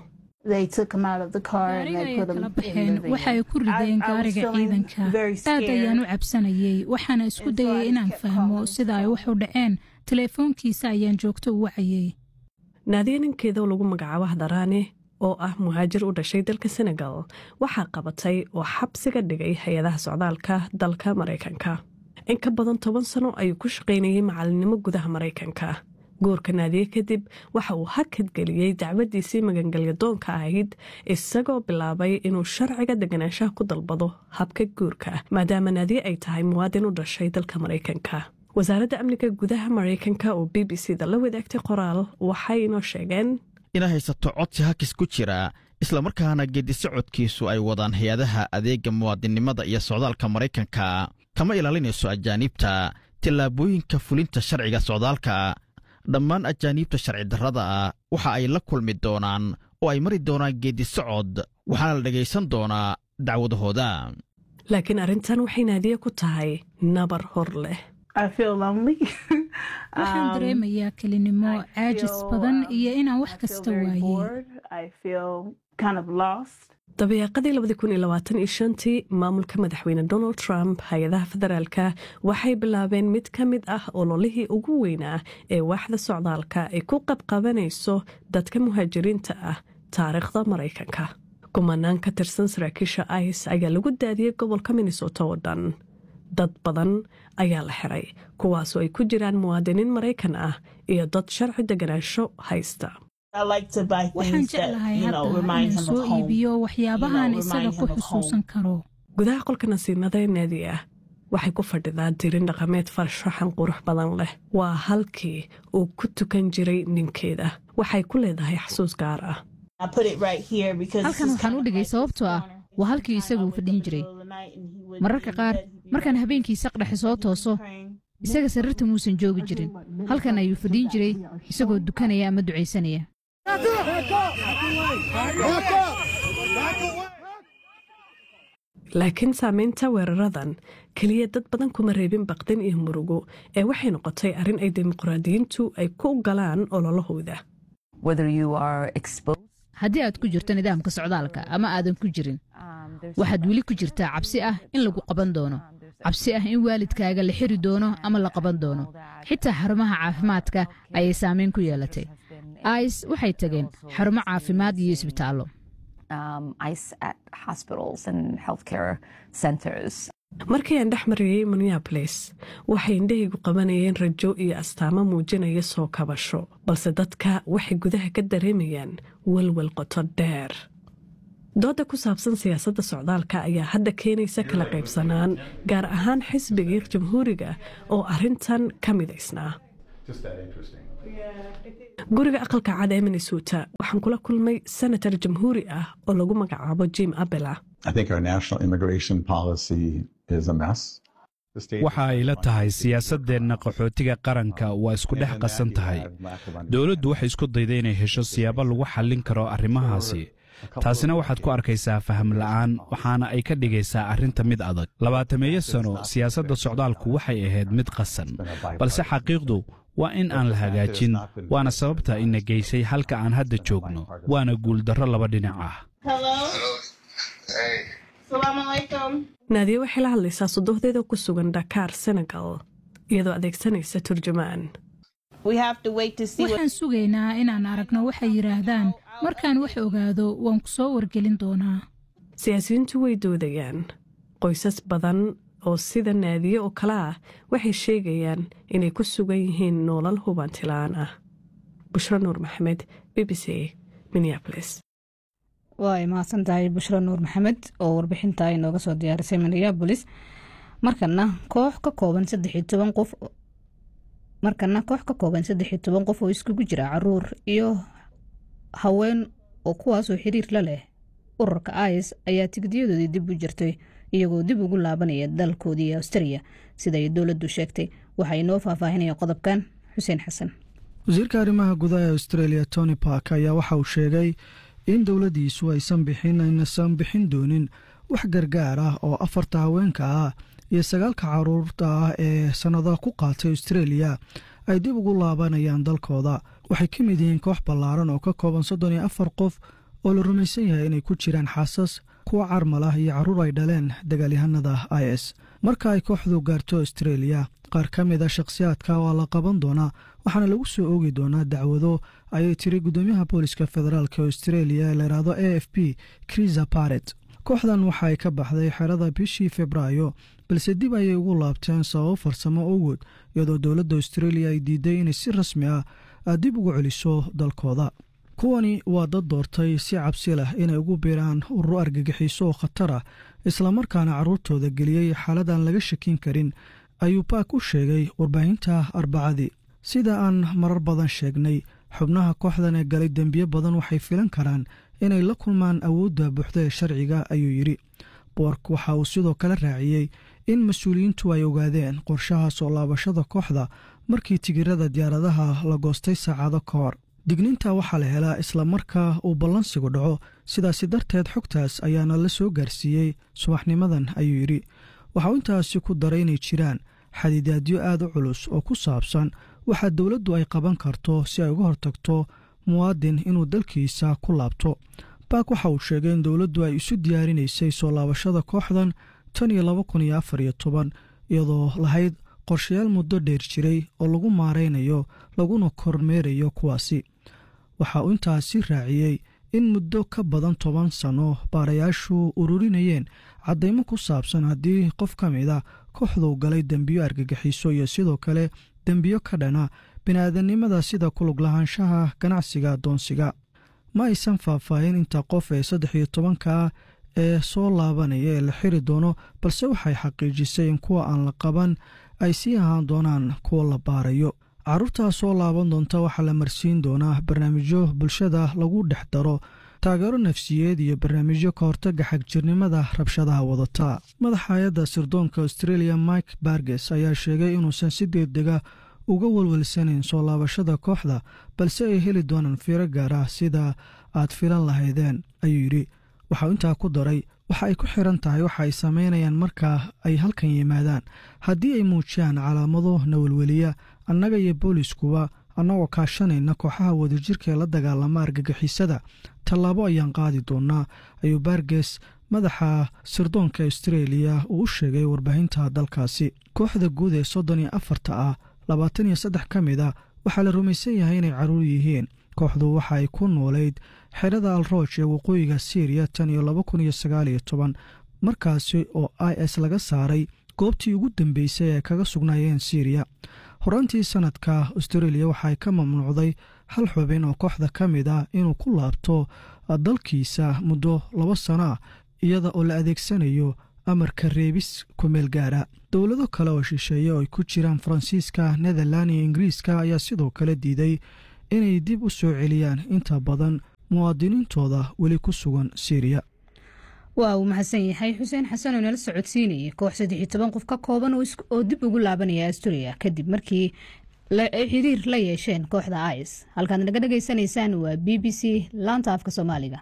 Speaker 6: gaariga ayay kala baxeen waxa ay ku rideen gaariga ciidanka aad ayaan u cabsanayey waxaana isku dayay inaan fahmo sida ay wax u dhaceen teleefoonkiisa ayaan joogto u wacayey
Speaker 9: naadiya ninkeeda lagu magacaabo hadaraane oo ah muhaajir u dhashay dalka senegal waxaa qabatay oo xabsiga dhigay hay-adaha socdaalka dalka maraykanka in ka badan toban sano ayuu ku shaqaynayay macalinimo gudaha maraykanka guurka naadiye kadib waxa uu hakadgeliyey dacwadiisii magangelyadoonka ahayd isagoo bilaabay inuu sharciga deganaanshaha ku dalbado habka guurka maadaama naadiye ay tahay muwaadin u dhashay dalka maraykanka wasaaradda amniga gudaha maraykanka oo b b c da la wadaagtay qoraal waxay inoo sheegeen
Speaker 10: inay haysato codsi hakis ku jira islamarkaana geedi socodkiisu ay wadaan hay-adaha adeega muwaadinnimada iyo socdaalka maraykanka kama ilaalinayso ajaaniibta tillaabooyinka fulinta sharciga socdaalka dhammaan ajaaniibta sharci darrada ah waxa ay la kulmi doonaan oo ay mari doonaan geedi socod waxaana la dhegaysan doonaa dacwadahooda
Speaker 9: laakiin arrintan waxay naadiye ku tahay nabar hor leh
Speaker 6: waxaan dareemayaa kelinimo caajis badan iyo inaan wax kasta waayey
Speaker 9: dabeeqadii tii maamulka madaxweyne donald trump hay-adaha federaalka waxay bilaabeen mid ka mid ah ololihii ugu weynaa ee waaxda socdaalka ay ku qabqabanayso dadka muhaajiriinta ah taariikhda maraykanka kumanaan ka tirsan saraakiisha ice ayaa lagu daadiyey gobolka minnesota oo dhan dad badan ayaa la xiray kuwaasoo ay ku jiraan muwaadiniin maraykan ah iyo dad sharci deganaansho haysta
Speaker 6: waxaan jeclahay hadda inaan soo iibiyo waxyaabahan isaga ku xusuusan karo
Speaker 9: gudaha qolka nasiinada ee naadi ah waxay ku fadhidaa dirin dhaqameed farshaxan qurux badan leh waa halkii uu ku tukan jiray ninkeeda waxay ku leedahay xasuus gaar ah
Speaker 2: halkan waxaan u dhigay sababtoo ah waa halkii isagu uu fadhin jiray mararka qaar markaan habeenkii saqdhexe soo tooso isaga sariirta muusan joogi jirin halkan ayuu fadhiin jiray isagoo dukanaya ama ducaysanaya
Speaker 9: laakiin saamaynta weeraradan keliya dad badan kuma reebin baqdin iyo murugo ee waxay noqotay arrin ay dimuqraadiyiintu ay ku galaan ololahooda
Speaker 2: haddii aad ku jirto nidaamka socdaalka ama aadan ku jirin waxaad weli ku jirtaa cabsi ah in lagu qaban doono cabsi ah in waalidkaaga la xiri doono ama la qaban doono xitaa xarumaha caafimaadka ayay saameyn ku yeelatay ice waxay tageen xarumo caafimaad iyo isbitaallo
Speaker 9: markii aan dhex marayey minneabolis waxay indhahaygu qabanayeen rajo iyo astaamo muujinaya soo kabasho balse dadka waxay gudaha ka dareemayaan walwal qoto dheer dooda ku saabsan siyaasadda socdaalka ayaa hadda keenaysa kala qaybsanaan gaar ahaan xisbigii jamhuuriga oo arrintan ka midaysnaa guriga aqalka cad ee minnesota waxaan kula kulmay senator jamhuuri ah oo lagu magacaabo jim abela
Speaker 11: waxa ay la tahay siyaasaddeenna qaxootiga qaranka waa isku dhex qasan tahay dowladdu waxay isku dayday inay hesho siyaabo lagu xallin karo arrimahaasi taasina waxaad ku arkaysaa faham la'aan waxaana ay ka dhigaysaa arrinta mid adag labaatameeyo sano siyaasadda socdaalku waxay ahayd mid qasan balse xaqiiqdu waa in aan la hagaajin waana sababta ina geysay halka aan hadda joogno waana guuldarro laba dhinac ah
Speaker 9: naadiye waxay la hadlaysaa sodohdeeda ku sugan dhakaar senegal iyadoo adeegsanaysa turjumaan
Speaker 6: waxaan sugaynaa inaan aragno waxay yidhaahdaan markaan wax ogaado waan ku soo wargelin doonaa
Speaker 9: siyaasiyiintu way doodayaan qoysas badan oo sida naadiye oo kale ah waxay sheegayaan inay ku sugan yihiin noolal hubantilaan ah bushro nuur maxamed b b c minneabolis
Speaker 2: waa mahadsan tahay bushro nuur maxamed oo warbixinta inooga soo diyaarisay minneabolis markana koox ka kooban saddexiyo toban qof markana koox ka kooban saddexiyo toban qof oo iskugu jira caruur iyo haween oo kuwaasoo xiriir la leh ururka is ayaa tigdiyadoodii dib u jirtay iyagoo dib ugu laabanaya dalkoodii australia siday dowladdu sheegtay waxaa inoo faahfaahinaya qodobkan xuseen xasan
Speaker 1: wasiirka arrimaha gudaha ee australia tony park ayaa waxa uu sheegay in dowladdiisu aysan bixin aynasan bixin doonin wax gargaar ah oo afarta haweenka ah iyo sagaalka caruurta ah ee sannadaha ku qaatay australia ay dib ugu laabanayaan dalkooda waxay ka mid yihiin koox ballaaran oo ka kooban soddon iyo afar qof oo la rumaysan yahay inay ku jiraan xaasas kuwa carmal ah iyo carruur ay dhaleen dagaalyahanada i s marka ay kooxdu gaarto australia qaar ka mid a shakhsiyaadka waa la qaban doonaa waxaana lagu soo oogi doonaa dacwado ayay tiri guddoomiyaha booliska federaalk australia ee layidhaahdo a f p krisa baret kooxdan waxa ay ka baxday xerada bishii februaayo balse dib ayay ugu laabteen sababo farsamo ogood iyadoo dowladda australia ay diiday inay si rasmi ah dib ugu celiso dalkooda kuwani waa dad doortay si cabsi leh inay ugu biiraan ururo argagixiso oo khatar ah islamarkaana carruurtooda geliyey xaaladan laga shakin karin ayuu baak u sheegay warbaahinta arbacadii sida aan marar badan sheegnay xubnaha kooxdan ee galay dembiyo badan waxay filan karaan inay la kulmaan awoodda buuxda ee sharciga ayuu yidhi boork waxa uu sidoo kale raaciyey in mas-uuliyiintu ay ogaadeen qorshaha soo laabashada kooxda markii tigirada diyaaradaha la goostay saacado ka hor digniinta waxaa la helaa isla markaa uu ballansigu dhaco sidaasi darteed xogtaas ayaana la soo gaarsiiyey subaxnimadan ayuu yidhi waxauu intaasi ku daray inay jiraan xadidaadyo aad u culus oo ku saabsan waxa dowladdu ay qaban karto si ay uga hortagto muwaadin inuu dalkiisa ku laabto baak waxa uu sheegay in dowladdu ay isu diyaarinaysay soo laabashada kooxdan tan iyo laba kun iyo afar iyo toban iyadoo lahayd qorshayaal muddo dheer jiray oo lagu maaraynayo laguna kormeerayo kuwaasi waxa uu intaasi raaciyey in muddo ka badan toban sanno baarayaashu ururinayeen caddaymo ku saabsan haddii qof ka mid a kooxduu galay dembiyo argagixiso iyo sidoo kale dembiyo ka dhana bini'aadanimada sida kulug lahaanshaha ganacsiga adoonsiga ma aysan faahfaahin inta qof ee saddex iyo tobanka ah ee soo laabanaya ee la xiri doono balse waxay xaqiijisay in kuwa aan la qaban ay sii ahaan doonaan kuwa la baarayo carruurtaa soo laaban doonta waxaa la marsiin doonaa barnaamijyo bulshada lagu dhex daro taageero nafsiyeed iyo barnaamijyo ka hortaga xagjirnimada rabshadaha wadata madaxa hay-adda sirdoonka australia mike barges ayaa sheegay inuusan si degdega uga walwalsanayn soo laabashada kooxda balse ay heli doonaan fiiro gaar ah sida aad filan lahaydeen ayuu yidhi waxauu intaa ku daray waxa ay ku xiran tahay waxa ay samaynayaan markaa ay halkan yimaadaan haddii ay muujiyaan calaamado nawalweliya annaga iyo booliskuba annagoo kaashanayna kooxaha wadajirka ee la dagaalama argagixisada tallaabo ayaan qaadi doonaa ayuu baarges madaxa sirdoonka austreeliya uu u sheegay warbaahinta dalkaasi kooxda guud ee soddon iyo afarta ah labaatan iyo saddex ka mid a waxaa la rumaysan yahay inay carruur yihiin kooxdu waxa ay ku noolayd xerada alrooj ee waqooyiga syriya tan iyo laba kun iyo sagaal iyo toban markaasi oo i s laga saaray goobtii ugu dambeysay ee kaga sugnaayeen syriya horaantii sanadka austreeliya waxaay ka mamnuucday hal xubin oo kooxda ka mid ah inuu ku laabto dalkiisa muddo laba sano ah iyada oo la adeegsanayo amarka reebis kumeel gaara dowlado kale oo shisheeye oo ay ku jiraan faransiiska netherland iyo ingiriiska ayaa sidoo kale diiday inay dib u soo celiyaan inta badan muwaadiniintooda weli ku sugan syriya
Speaker 2: waa uu mahadsan yahay xuseen xasan oo nala socodsiinayay koox saddex iyo toban qof ka kooban oo dib ugu laabanaya asturia kadib markii ay xiriir la yeesheen kooxda is halkaad naga dhegaysanaysaan waa b b c laanta afka soomaaliga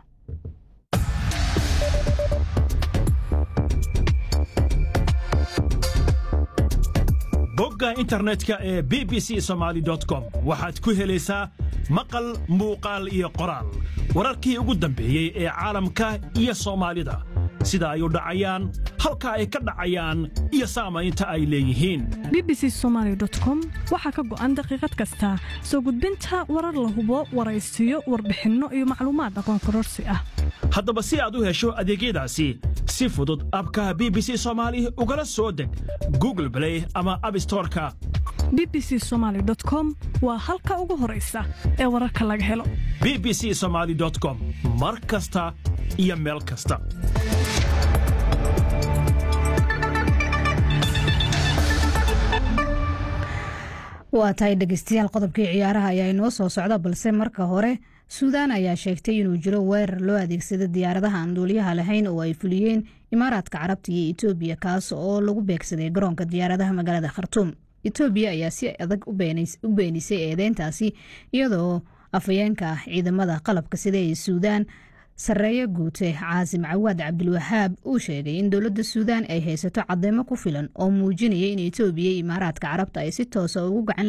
Speaker 4: bogga internetka ee b b c somaali com waxaad ku helaysaa maqal muuqaal iyo qoraal wararkii ugu dambeeyey ee caalamka iyo soomaalida sida ay u dhacayaan halka ay ka dhacayaan iyo saamaynta ay leeyihiin
Speaker 5: b b c somaali com waxaa ka go'an daqiiqad kasta soo gudbinta warar la hubo waraysiyo warbixinno iyo macluumaad aqoon kororsi ah
Speaker 4: haddaba si aad u hesho adeegyadaasi si fudud abkaha b b c soomaali ugala soo deg google blay ama abstoreka
Speaker 5: b b c somaali com waa halka ugu horaysa ee wararka laga helo
Speaker 4: b b c somaali com mar kasta iyo meel kasta
Speaker 2: waa tahay dhegeystayaal qodobkii ciyaaraha ayaa inoo soo socda balse marka hore suudaan ayaa sheegtay inuu jiro weerar loo adeegsada diyaaradaha aan duuliyaha lahayn oo ay fuliyeen imaaraadka carabta iyo etoobiya kaas oo lagu beegsaday garoonka diyaaradaha magaalada khartuum etoobiya ayaa si adag u beenisay eedeyntaasi iyadoo afhayeenka ciidamada qalabka sida ee suudaan sarreeye guute caasim cawaad cabdilwahaab uu sheegay in dowladda suudaan ay haysato cadeymo ku filan oo muujinaya in etoobiya iyo imaaraadka carabta ay si toosa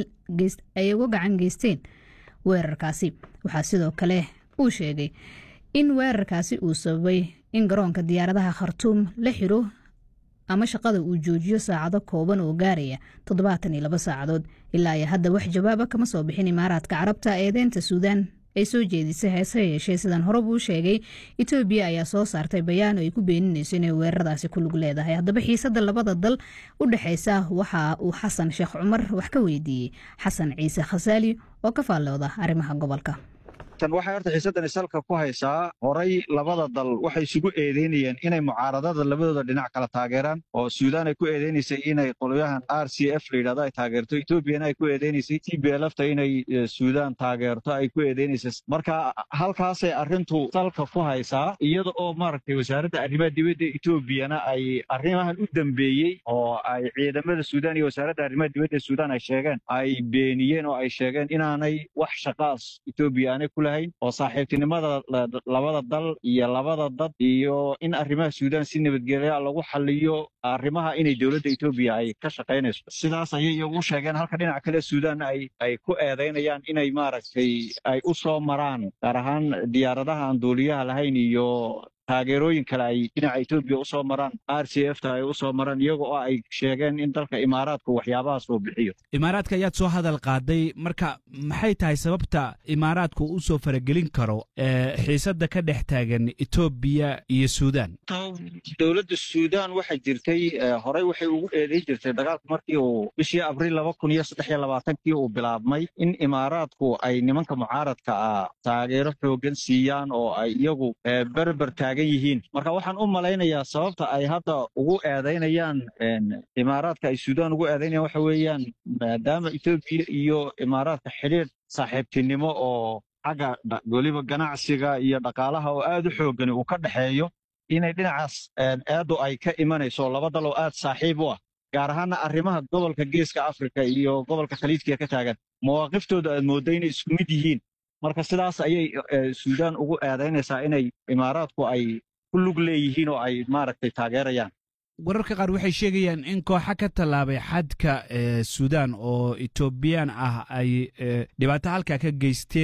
Speaker 2: ay uga gacan geysteen weerarkaasi waxaa sidoo kale uu sheegay in weerarkaasi uu sababay in garoonka diyaaradaha khartuum la xiro ama shaqada uu joojiyo saacado kooban oo gaaraya toddobaatan iyo laba saacadood ilaa iyo hadda wax jawaaba kama soo bixin imaaraadka carabta eedeynta suudaan ay soo jeedisay heese yeeshee sidaan horeba u sheegay etoobiya ayaa soo saartay bayaan oo ay ku beeninayso inay weeraradaasi ku lug leedahay haddaba xiisadda labada dal u dhexaysa waxa uu xasan sheekh cumar wax ka weydiiyey xasan ciise khasaali oo ka faallooda arrimaha gobolka
Speaker 12: tan waxay horta xiisadani salka ku haysaa horay labada dal waxay isugu eedeynayeen inay mucaaradada labadooda dhinac kala taageeraan oo suudaan ay ku eedeynaysay inay qolyahan r c f la yidhahdo ay taageerto etoobiyana ay ku eedeynaysay t b lfta inay suudaan taageerto ay ku eedeynaysay marka halkaasay arrintu salka ku haysaa iyada oo maaragtay wasaaradda arrimaha dibadda etoobiyana ay arrimahan u dambeeyey oo ay ciidamada suudaan iyo wasaaradda arrimaha dibadda suudaan ay sheegeen ay beeniyeen oo ay sheegeen inaanay wax shaqaas etoobiya aanay ku oo saaxiibtinimada labada dal iyo labada dad iyo in arrimaha suudaan si nabadgelya lagu xaliyo arrimaha inay dowladda etoobiya ay ka shaqaynayso sidaas ayay ugu sheegeen halka dhinaca kale suudaan ay ay ku eedaynayaan inay maaragtay ay u soo maraan gaar ahaan diyaaradaha aan duuliyaha lahayn iyo taageerooyin kale ay dhinaca etoobiya usoo maraan r c f ta ay usoo maraan iyaga oo ay sheegeen in dalka imaaraadku waxyaabahaas uu bixiyo
Speaker 11: imaaraadka ayaad soo hadal qaaday marka maxay tahay sababta imaaraadku u soo faragelin karo xiisadda ka dhex taagan etoobiya iyo suudaan
Speaker 12: dowladda suudaan waxay jirtay horey waxay ugu eedayn jirtay dagaalku markii uu bishii abriil laba kun iyo saddex iyo labaatankii uu bilaabmay in imaaraadku ay nimanka mucaaradka ah taageero xoogan siiyaan oo ay iyagu berber taagan yihiin marka waxaan u malaynayaa sababta ay hadda ugu eedaynayaan imaaraadka ay suudaan ugu eedaynayaan waxa weeyaan maadaama etoobiya iyo imaaraadka xidhiir saaxiibtinimo oo xagga weliba ganacsiga iyo dhaqaalaha oo aad u xoogani uu ka dhexeeyo inay dhinacaas eeddu ay ka imanayso laba dal oo aad saaxiib u ah gaar ahaana arrimaha gobolka geeska afrika iyo gobolka khaliijkiga ka taagan mawaaqiftooda aad moodda inay isku mid yihiin marka sidaas ayay suudaan ugu eedaynaysaa inay imaaraadku ay ku lug leeyihiin oo ay maaragtay taageerayaan
Speaker 11: wararka qaar waxay sheegayaan in kooxa ka tallaabay xadka suudaan oo etoobiyaan ah ay dhibaato halkaa ka geysteen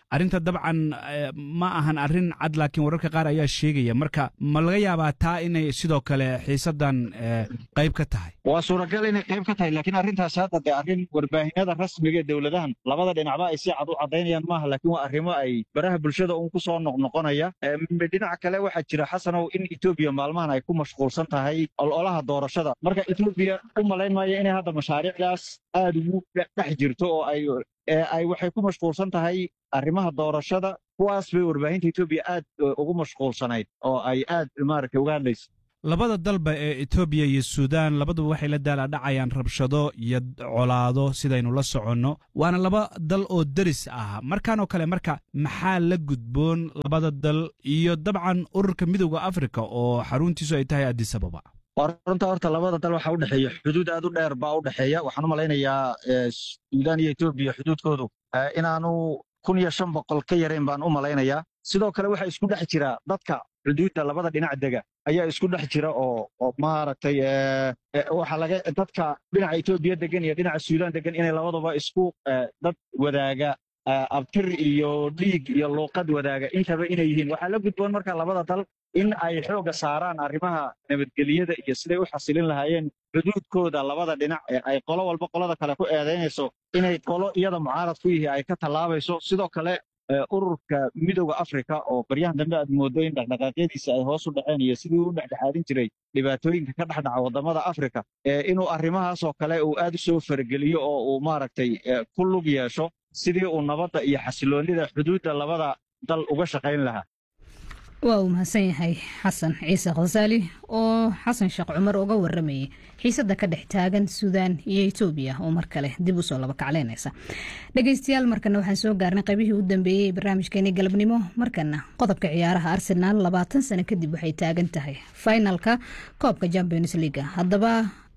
Speaker 11: arrinta dabcan ma ahan arrin cad laakiin wararka qaar ayaa sheegaya marka ma laga yaabaa taa inay sidoo kale xiisaddan qayb ka tahay
Speaker 12: waa suuragal inay qayb ka tahay laakiin arrintaasi hadda dee arrin warbaahinada rasmiga ee dowladahan labada dhinacba ay si cad u caddaynayaan maaha laakiin waa arrimo ay baraha bulshada uun ku soo noqnoqonaya dhinaca kale waxaa jira xasanow in etoobiya maalmahan ay ku mashquulsan tahay ololaha doorashada marka etoobiya u malayn maayo inay hadda mashaariicdaas aada ugu dhex jirto oo ay ay waxay ku mashquulsan tahay arrimaha doorashada kuwaas bay warbaahinta etoobiya aad ugu mashquulsanayd oo ay aad maaragtay uga hadlaysa
Speaker 11: labada dalba ee etoobiya iyo suudaan labaduba waxay la daalaadhacayaan rabshado iyo colaado sidaynu la soconno waana laba dal oo deris ah markaanoo kale marka maxaa la gudboon labada dal iyo dabcan ururka midowda afrika oo xaruntiisu ay tahay adisababa
Speaker 12: waa runta horta labada dal waxaa u dhexeeya xuduud aad u dheer baa u dhexeeya waxaan u malaynayaa suudaan iyo etoobiya xuduudkoodu inaanu kun iyo shan boqol ka yarayn baan u malaynayaa sidoo kale waxaa isku dhex jira dadka xuduudda labada dhinac dega ayaa isku dhex jira oo oo maaragtay waxaa laga dadka dhinaca etoobiya degan iyo dhinaca suudaan degan inay labaduba isku dad wadaaga abtir iyo dhiig iyo luuqad wadaaga intaba inay yihiin waxaa la gudboon marka labada dal in ay xoogga saaraan arrimaha nabadgelyada iyo siday u xasilin lahaayeen xuduudkooda labada dhinac ee ay qolo walba qolada kale ku eedaynayso inay qolo iyada mucaarad ku yihi ay ka tallaabayso sidoo kale ururka midowda afrika oo baryahan dambe aad mooddo in dhexdhaqaaqyadiisa ay hoos u dhaceen iyo sidii u dhexdhexaadin jiray dhibaatooyinka ka dhex dhaca waddamada afrika inuu arrimahaasoo kale uu aad u soo fargeliyo oo uu maaragtay ku lug yeesho sidii uu nabadda iyo xasiloonnida xuduudda labada dal uga shaqayn lahaa
Speaker 2: waa uu mahadsan yahay xasan ciise khasaali oo xasan sheekh cumar uga waramayay xiisadda ka dhex taagan suudaan iyo etoobiya oo mar kale dib usoo laba kacleynaysa dhegeystayaal markana waxaan soo gaarnay qaybihii u dambeeyey ee barnaamijkeeni galabnimo markana qodobka ciyaaraha arsenaal labaatan sano kadib waxay taagan tahay finalka koobka champions leaga haddaba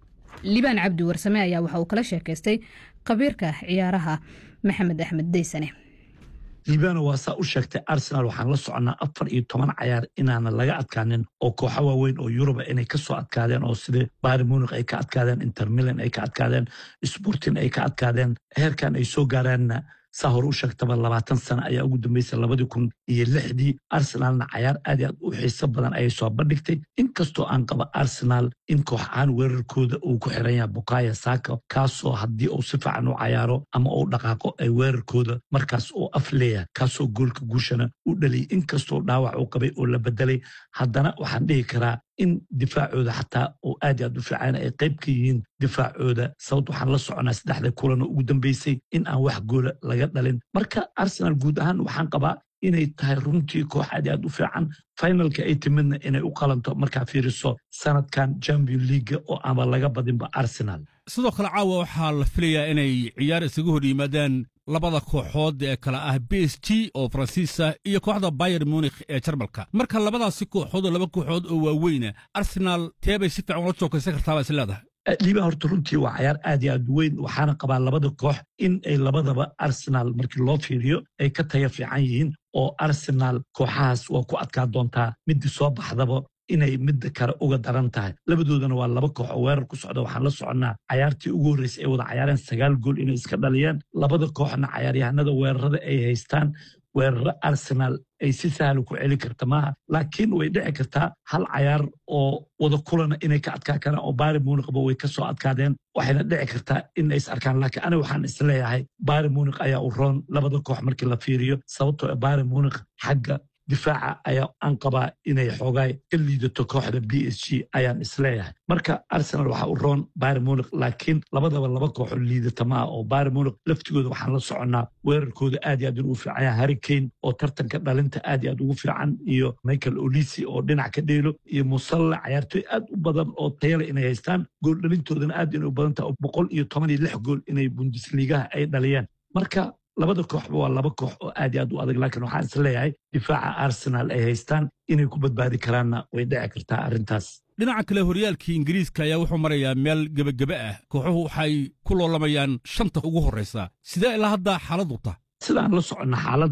Speaker 2: libaan cabdi warsame ayaa waxa uu kala sheekaystay khabiirka ciyaaraha maxamed axmed daysane
Speaker 13: liibano waa saa u sheegtay arsenal waxaan la soconnaa afar iyo toban cayaar inaana laga adkaanin oo kooxo waaweyn oo yuruba inay ka soo adkaadeen oo sida bari munik ay ka adkaadeen intermilan ay ka adkaadeen sportin ay ka adkaadeen heerkan ay soo gaareenna saa hore u sheegtaba labaatan sano ayaa ugu dambeysay labadii kun iyo lixdii arsenaalna cayaar aad aad u xiiso badan ayay soo bandhigtay inkastoo aan qaba arsenaal in koox ahaan weerarkooda uu ku xiran yaha bukaya saaka kaasoo haddii uu si fiican u cayaaro ama uu dhaqaaqo ay weerarkooda markaas uu af leeyahay kaasoo goolka guushana u dhaliyay inkastoo dhaawac uu qabay oo la bedelay haddana waxaan dhihi karaa in difaacooda xataa oo aad aad u fiican ay qayb ka yihiin difaacooda sababt waxaan la soconaa saddexda kulan oo ugu dambeysay in aan wax goola laga dhalin marka arsenal guud ahaan waxaan qabaa inay tahay runtii koox aad aad u fiican finalka ay timidna inay u qalanto markaa fiiriso sanadkan champion leaga oo aanba laga badinba arsenal
Speaker 14: sidoo kale caawa waxaa la filayaa inay ciyaar isaga hor yimaadaan labada kooxood ee kale ah b s g oo faransiisa iyo kooxda bayer munikh ee jarmalka marka labadaasi kooxood oo laba kooxood oo waaweyna arsenaal teebay si fiican ula jookaysan kartaabaa is leedahay
Speaker 13: liiba horta runtii waa cayaar aad iyo aad weyn waxaana qabaa labada koox in ay labadaba arsenaal markii loo fiiriyo ay ka taya fiican yihiin oo arsenaal kooxahaas waa ku adkaa doontaa midii soo baxdaba inay midda kale uga daran tahay labadoodana waa laba koox oo weerar ku socda waxaan la soconnaa cayaartii ugu horreysay ay wada cayaareen sagaal gool inay iska dhaliyeen labada kooxna cayaaryahanada weerarada ay haystaan weeraro arsenaal ay si sahla ku celi karta maaha laakiin way dhici kartaa hal cayaar oo wada kulana inay ka adkaa karaan oo bari munikba way ka soo adkaadeen waxayna dhici kartaa in ay is arkaan laakiin aniga waxaan isleeyahay bari munik ayaa u roon labada koox markii la fiiriyo sababtoo bari munik xagga difaaca ayaa aan qabaa inay xoogaay ka liidato kooxda b s g ayaan isleeyahay marka arsenal waxaa u roon bari munik laakiin labadaba laba kooxoo liidata maaha oo bari munik laftigooda waxaan la soconnaa weerarkooda aad iyo aad ugu fiican yaha harrikane oo tartanka dhalinta aad iyo aad ugu fiican iyo michael olisi oo dhinac ka dheelo iyo musalle cayaartooy aad u badan oo tayale inay haystaan gool dhalintoodana aad inay u badan taha boqol iyo toban iyo lix gool inay bundesligaha ay dhaliyeen marka labada kooxba waa laba koox oo aad iyo aad u adag laakiin waxaan is leeyahay difaaca arsenaal ay haystaan inay ku badbaadi karaanna way dhici kartaa arrintaas
Speaker 14: dhinaca kale horyaalkii ingiriiska ayaa wuxuu marayaa meel gebagebe ah kooxuhu waxay ku loolamayaan shanta ugu horraysa sidee ilaa hadda xaaladdu ta
Speaker 13: sidaan la soconna xaaladda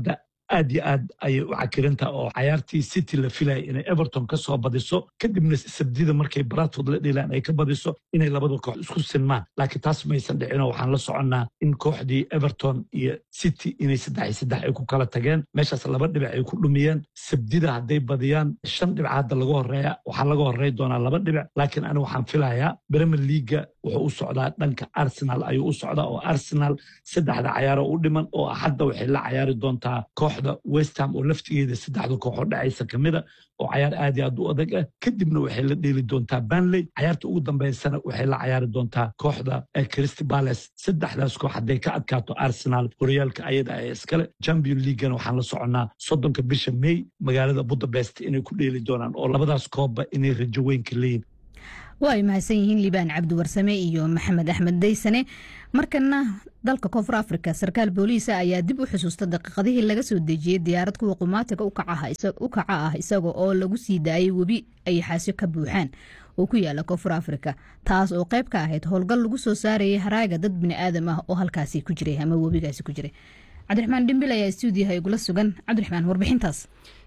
Speaker 13: aad iyo aad ayay u cakirintaa oo cayaartii city la filaya inay everton ka soo badiso kadibna sabdida markay baratwood la dhilaan ay ka badiso inay labada koox isku sinmaan laakiin taas maysan dhicinoo waxaan la soconnaa in kooxdii everton iyo city inay saddex iyo saddex ay ku kala tageen meeshaas laba dhibic ay ku dhumiyeen sabdida hadday badiyaan shan dhibic hadda laga horeeya waxaa laga horey doonaa laba dhibic laakiin ani waxaan filayaa bremer leaga wuxuu u socdaa dhanka arsenal ayuu u socdaa oo arsenal saddexda cayaaro u dhiman oo hadda waxay la cayaari doontaa kooxda westham oo laftigeeda saddexda kooxoo dhacaysa ka mida oo cayaar aad iyo aad u adag ah kadibna waxay la dheeli doontaa banley cayaarta ugu dambaysana waxay la cayaari doontaa kooxda christy bales saddexdaas koox hadday ka adkaato arsenal horyaalka ayada ee iskale champion leaguana waxaan la soconnaa soddonka bisha may magaalada budapest inay ku dheeli doonaan oo labadaas koobba inay rajo weynka leeyihin
Speaker 2: waa ay mahadsan yihiin liibaan cabdiwarsame iyo maxamed axmed daysane markana dalka koonfur afrika sarkaal booliisa ayaa dib u xusuusta daqiiqadihii laga soo dejiyey diyaarad kuwa qumaatiga u kaca ah isaga oo lagu sii daayay webi ay xaasyo ka buuxaan oo ku yaala koonfur afrika taas oo qayb ka ahayd howlgal lagu soo saarayay haraaga dad biniaadam ah oo halkaasi ku jiray ama webigaasi ku jiray cabdiraxmaan dhimbil ayaa stuudiyaha igula sugan cabdiraxmaan warbixintaas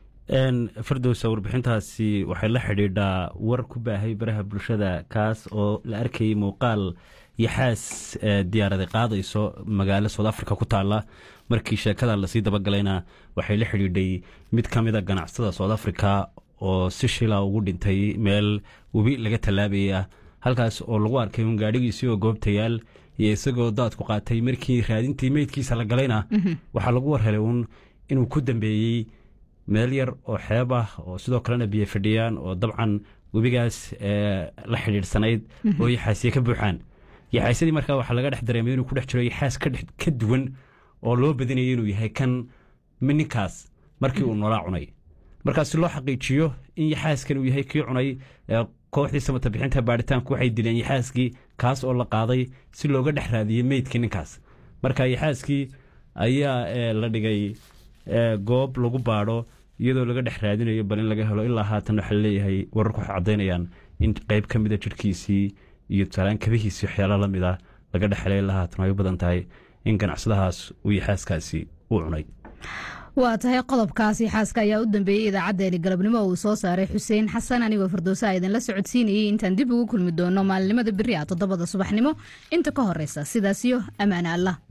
Speaker 8: fardowsa warbixintaasi waxay la xidhiidhaa war ku baahay baraha bulshada kaas oo la arkayay muuqaal yaxaas diyaarada qaadayso magaalo soud africa ku taala markii sheekada lasii dabagalayna waxay la xidhiidhay mid ka mida ganacsada soud africa oo si shila ugu dhintay meel webi laga tallaabaya halkaas oo lagu arkay un gaadhigiisii oo goobtayaal iyo isagoo daadku qaatay markii raadintii meydkiisa la galayna waxaa lagu warhelay uun inuu ku dambeeyey meel yar oo xeeb ah oo sidoo kalena biyo fadhiyaan oo dabcan webigaas la xidhiidhsanayd oo yaxaasiye ka buuxaan yaxaasyadii markaa waxaa laga dhex dareemay inuu ku dhex jiro yaxaas ka duwan oo loo badinaya inuu yahay kan ninkaas markii uu noolaa cunay markaas si loo xaqiijiyo in yaxaaskan uu yahay kii cunay kooxdii samata bixinta baaritaanku waxay dileen yaxaaskii kaas oo la qaaday si looga dhex raadiyey meydkii ninkaas marka yaxaaskii ayaa la dhigay goob lagu baadho iyadoo laga dhex raadinayo bal in laga helo ilaa haatan waxaa laleeyahay wararku waxay caddaynayaan in qayb ka mida jirhkiisii iyo tusaalaan kabihiisii waxyaala la mid a laga dhex helay ilaa haatan ay u badan tahay in ganacsadahaas uu yaxaaskaasi u cunay
Speaker 2: waa tahay qodobkaasi xaaska ayaa u dambeeyey idaacadeeni galabnimo uu soo saaray xuseen xasan anigoo firdowsa idinla socodsiinayay intaan dib ugu kulmi doono maalinimada beri a toddobada subaxnimo inta ka horeysa sidaasiyo ammaane allah